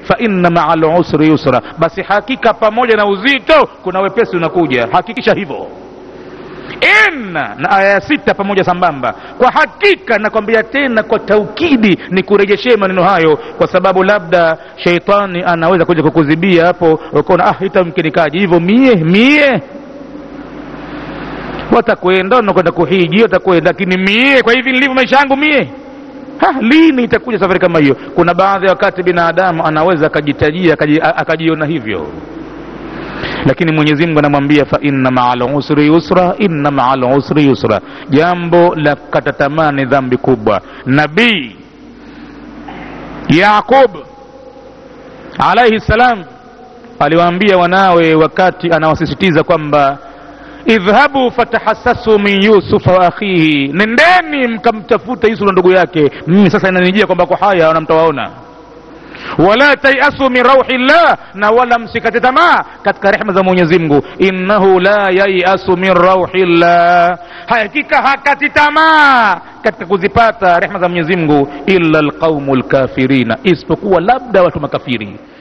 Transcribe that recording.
fa inna maa lusri yusra basi hakika pamoja na uzito kuna wepesi unakuja hakikisha hivyo inna na aya ya sita pamoja sambamba kwa hakika nakwambia tena kwa taukidi ni kurejeshee maneno hayo kwa sababu labda sheitani anaweza kuja kukuzibia hapo ukaona ah itamkinikaji hivyo mie mie watakwenda wanakwenda kuhiji watakwenda lakini mie kwa hivi nilivyo maisha yangu mie ha, lini itakuja safari kama hiyo kuna baadhi ya wakati binadamu anaweza akajitajia akaji- a- akajiona hivyo lakini mwenyezi mungu anamwambia fa inna maa lusri yusra inna maa lusri yusra jambo la kukata tamaa ni dhambi kubwa nabii yaqub alaihi salam aliwaambia wanawe wakati anawasisitiza kwamba idhhabu fatahassasu min yusufa wa akhihi nendeni mkamtafuta yusuf na ndugu yake mimi sasa inanijia kwamba kwa haya wanamtawaona wala tayasu min rauhi llah na wala msikate tamaa katika rehma za mwenyezi mungu innahu la yayasu min rauhi llah hakika hakati tamaa katika kuzipata rehma za mwenyezi mungu illa alqaumu lkafirina isipokuwa labda watu makafiri